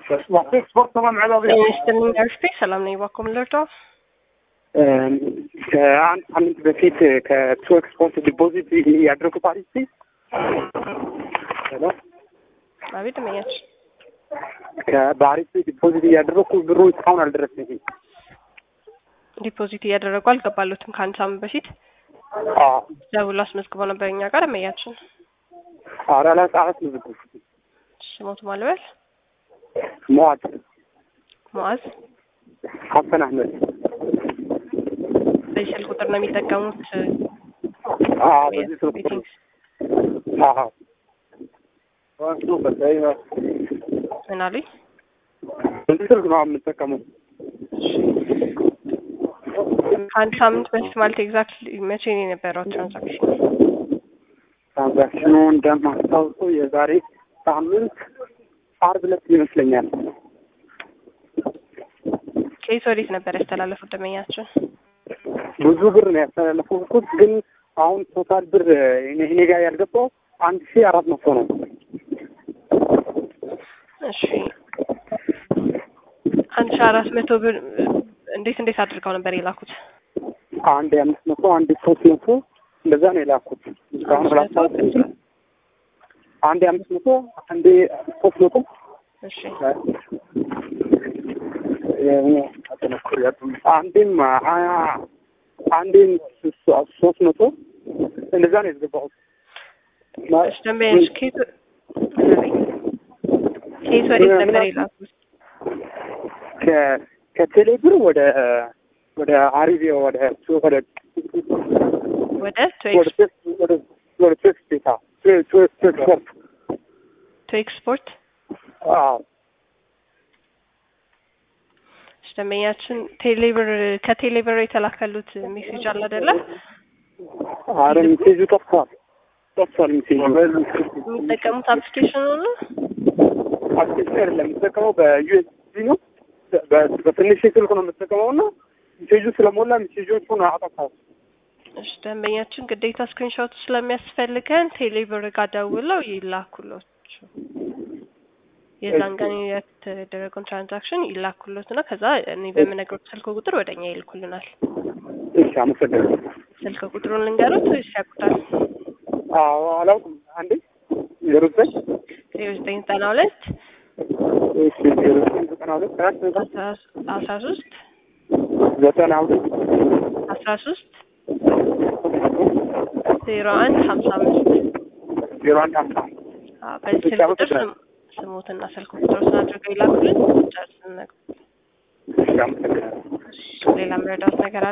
ስፖርት ተማም ስትልኝ አርፌ ሰላም ነኝ። ባኮም ልርዳ ከአንድ ሳምንት በፊት ከቱ ኤክስፖርት ዲፖዚት ያደረጉ ፓሪስ ሄሎ አቤት መኛች ከባሪስ ዲፖዚት እያደረግኩ ብሩ እስካሁን አልደረሰኝም። ዲፖዚት እያደረጉ አልገባሉትም። ከአንድ ሳምንት በፊት ደውሎ አስመዝግበው ነበር እኛ ጋር መያችን ኧረ አላጻፈት ምዝግብ ስሞቱ ማልበል መዋድ ሙዓዝ ሀሰን አህመድ በዚህ ስልክ ቁጥር ነው የሚጠቀሙት። አዎ፣ በዚህ ስልክ ቁጥር ቤቲንግ አዎ። ምን አሉኝ? በዚህ ስልክ ነው የምጠቀመው። ከአንድ ሳምንት በፊት ማለት ኤግዛክትሊ መቼ ነው የነበረው ትራንዛክሽን? ትራንዛክሽኑ እንደማስታውሰው የዛሬ ሳምንት ዓርብ ዕለት ይመስለኛል። ከየት ወዴት ነበር ያስተላለፉት ደንበኛችን? ብዙ ብር ነው ያስተላለፉት፣ ግን አሁን ቶታል ብር እኔ እኔ ጋር ያልገባው አንድ ሺህ አራት መቶ ነው። እሺ አንድ ሺህ አራት መቶ ብር እንዴት እንዴት አድርገው ነበር የላኩት? አንድ አምስት መቶ አንድ ሶስት መቶ እንደዛ ነው የላኩት። እስካሁን ስላስታወስኩ አንድ አምስት መቶ አንድ ሶስት መቶ እሺ አንዴም አንዴም ሶስት መቶ እንደዛ ነው የተገባሁት። እሺ ደንበኛች ከየት ከየት ወዴት ነበር የላኩት? ከ- ከቴሌ ብር ወደ ወደ አሪቢያ ወደ ወደ ወደ ወደ ወደ ወደ ቴክስ ቤታ ቴክስ ኤክስፖርት ቱ ኤክስፖርት አዎ እሺ ደንበኛችን ቴሌብር ከቴሌብር የተላከሉት ሜሴጅ አለ አይደለ? አረ ሜሴጁ ጠፍቷል ጠፍቷል ሜሴጁ የሚጠቀሙት አፕሊኬሽኑ ነው። አፕሊኬሽን አይደለም የምጠቀመው በዩኤስቢ ነው በ- በትንሽ ስልክ ነው የምጠቀመው እና ሜሴጁ ስለሞላ ሜሴጆቹን አጠፋው እሺ ደንበኛችን ግዴታ ስክሪንሾት ስለሚያስፈልገን ቴሌብር ጋር ደውለው ይላኩሎት። የዛን ቀን የተደረገውን ትራንዛክሽን ይላኩሎት እና ከዛ እኔ በምነግሮት ስልክ ቁጥር ወደ እኛ ይልኩልናል። እሺ አመሰግናለሁ ስልክ ቁጥሩን ልንገሩት ወይስ ያውቁታል? አዎ አላውቅም አንዴ ዜሮ ዘጠኝ ዜሮ ዘጠኝ ዘጠና ሁለት እሺ ዜሮ ዘጠኝ ዘጠና ሁለት አራት አስራ ሶስት ዘጠና ሁለት አስራ ሶስት ዜሮ አንድ ሀምሳ አምስት ዜሮ አንድ ሀምሳ አዎ፣ በዚህ ስልክ ቁጥር ስም ስሞትና ስልክ ቁጥሮችን አድርገው ይላኩልን። ጨርስን እሺ አመሰግናለሁ ሌላ መረዳት ነገር አለ?